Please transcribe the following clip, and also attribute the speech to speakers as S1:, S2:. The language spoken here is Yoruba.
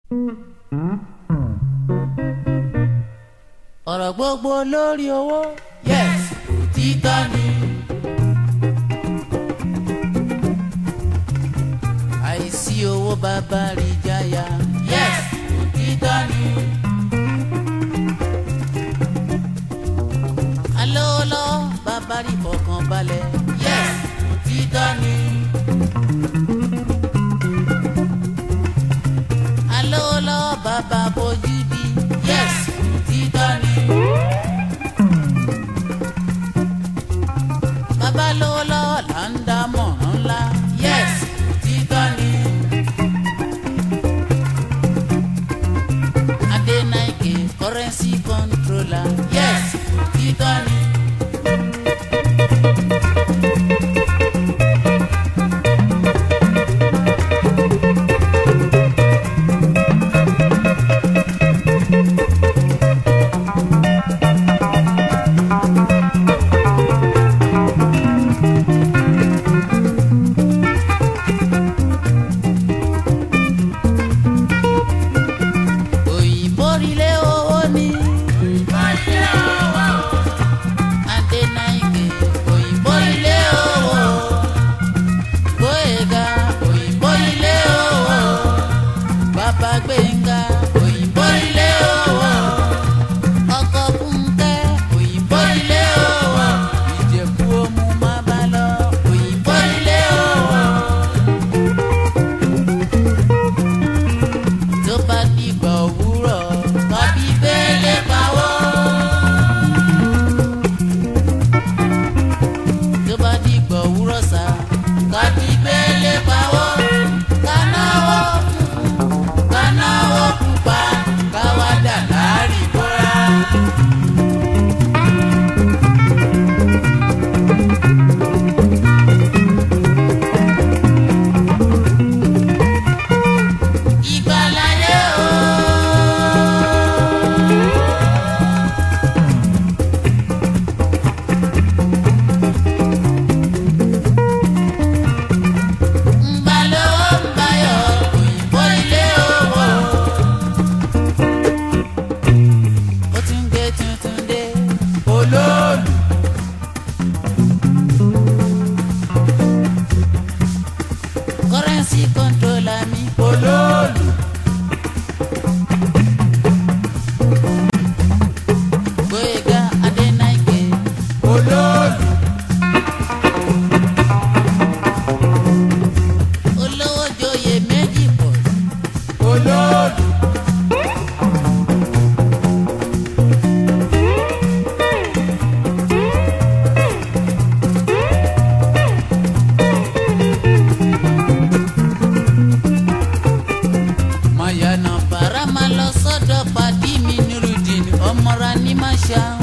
S1: ọ̀rọ̀ gbogbo lórí owó yes òtítọ́ ni. àìsí owó bàbá rí jáyà yes òtítọ́ ni. alóòlọ́ bàbá rí fọkàn balẹ̀ yes òtítọ́ ni. alóòlọ́ bàbá bójú di yes òtítọ́ ni. bàbá lówólọ́ là ń dá mọ̀ràn ńlá yes òtítọ́ ni. Adenike currency controller yes òtítọ́ ni. òyìnbó rilé owó ni. Adenike òyìnbó rilé owó. Gbóyèga òyìnbó rilé owó. Bàbá Gbénga òyìnbó rilé owó. Ọkọ Fúnkẹ́ òyìnbó rilé owó. Ìjẹ̀bú Òmu má bá lọ òyìnbó rilé owó. tó bá dìgbà òwúrọ̀ tàbí gbélé pawọ́. tó bá dìgbà òwúrọ̀ sá tàbí gbélé pawọ́. kanáwó funfun kanáwó pupa káwá dà láàrin bọ́ra. ìgbàláyé o. Ngbàlówó nbayọ̀ òyìnbó ilé owó. Ó tún gbé tuntun dé olóòlù. Currency controller mi olóòlù. Gbóyèga Adénáìké olóòlù. olówó joyè méjì pọ̀ olóòlù. mayana bara máa lọ sọ́dọ̀ pàdí mi nírúdìn ọmọra ní máṣá.